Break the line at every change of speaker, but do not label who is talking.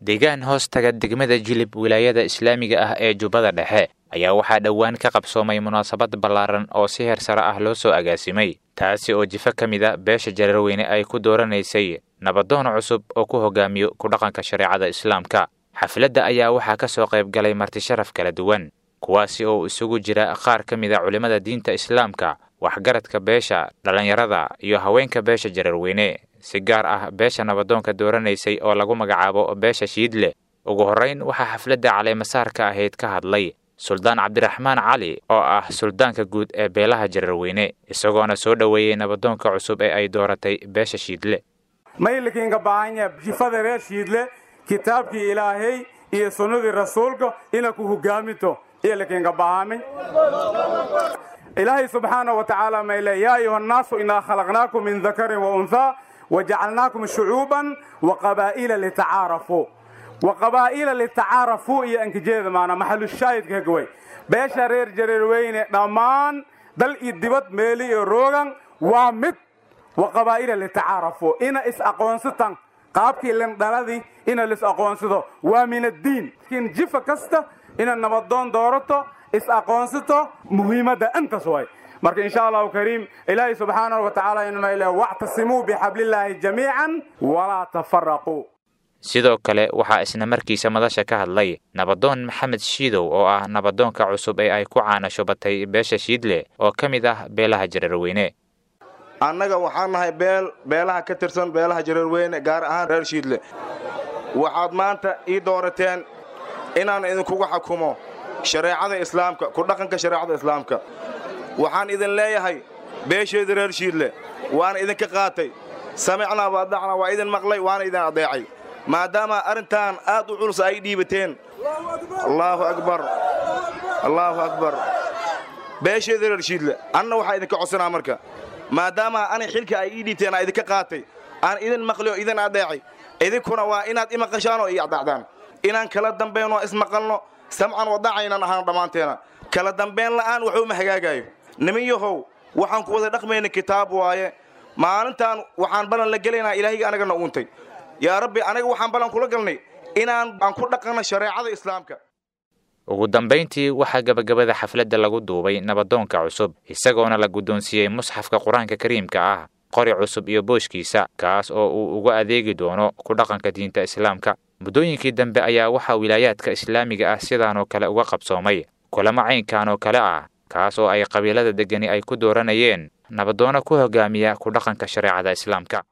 deegaan hoos taga degmada jilib wilaayada islaamiga ah ee jubbada dhexe ayaa waxaa dhowaan ka qabsoomay munaasabad ballaaran oo si heer sare ah loo soo agaasimay taasi oo jifo ka mid a beesha jareerweyne ay ku dooranaysay nabadoon cusub oo ku hogaamiyo ku dhaqanka shareecada islaamka xafladda ayaa waxaa ka soo qayb galay martisharaf kala duwan kuwaasi oo isugu jira qaar ka mid a culimmada diinta islaamka waxgaradka beesha dhallinyarada iyo haweenka beesha jareerweyne si gaar ah beesha nabadoonka dooranaysay oo lagu magacaabo beesha shiidle ugu horrayn waxaa xafladda caleemasaarka ahayd ka hadlay suldaan cabdiraxmaan cali oo ah suldaanka guud ee beelaha jareerweyne isagoona soo dhoweeyey nabadoonka cusub ee ay dooratay beesha shiidle
maylikiinka baahanya jifada reer shiidle kitaabkii ilaahay iyo sunnadii rasuulka ina ku hogaaminto iyolikiinka baahami ilaahay subxaana wa tacaala mayle yaa ayuha annaasu inaa khalaqnaakum min dakarin wa unhaa wajacalnaakum shucuuban wa qabaa'ila litacaarafuu wa qabaa'ila litacaarafuu iyo ankijeeda maana maxalushaahidka hagaway beesha reer jareerweyne dhammaan dal iyo dibad meeli iyo roogan waa mid wa qabaa'ila litacaarafuu ina is-aqoonsatan qaabkii lindhaladii ina lis-aqoonsado waa min addiin laakiin jifa kasta ina nabadoon doorato is-aqoonsato muhiimadda intaas way marka insha allahu kariim ilaahay subxaanahu wa tacaala inmayle wactasimuu bixablillaahi jamiican walaa tafaraquu
sidoo kale waxaa isna markiisa madasha ka hadlay nabadoon maxamed shiidow oo ah nabadoonka cusub ee ay ku caanasho batay beesha shiidle oo ka mid ah beelaha jareerweyne
annaga waxaan nahay beel beelaha ka tirsan beelaha jareerweyne gaar ahaan reer shiidle waxaad maanta ii doorateen inaan idinkugu xukumo shareecada islaamka ku dhaqanka shareecada islaamka waxaan idin leeyahay beesheedii reer shiidle waana idinka qaatay samicnaa waadacnaa waa idin maqlay waana idin adeecay maadaama arrintan aad u culus ay dhiibateen allaahu akbar allaahu akbar beesheedii reer shiidle anna waxaa idinka codsanaa marka maadaama ani xilka ay ii dhiibteen aa idinka qaatay aan idin maqli oo idin adeecay idinkuna waa inaad i maqashaan oo ii adacdaan inaan kala dambaynoo ismaqalno samcan wadacaynan ahaan dhammaanteena kala dambayn la'aan waxuma hagaagaayo nimin yahow waxaan ku wada dhaqmayna kitaab waaye maalintaan waxaan ballan la gelaynaa ilaahayga anagana uuntay yaa rabbi anaga waxaan ballan kula galnay inaan aan ku dhaqanno shareecada islaamka
ugu dambayntii waxaa gabagabada xafladda lagu duubay nabadoonka cusub isagoona la guddoonsiiyey musxafka qur-aanka kariimka ah qori cusub iyo booshkiisa kaas oo uu uga adeegi doono ku dhaqanka diinta islaamka muddooyinkii dambe ayaa waxaa wilaayaadka islaamiga ah sidaanoo kale uga qabsoomay kulamo caynkan oo kale ah kaas oo ay qabiilada deggani ay ku dooranayeen nabadoono ku hogaamiya ku dhaqanka shareecada islaamka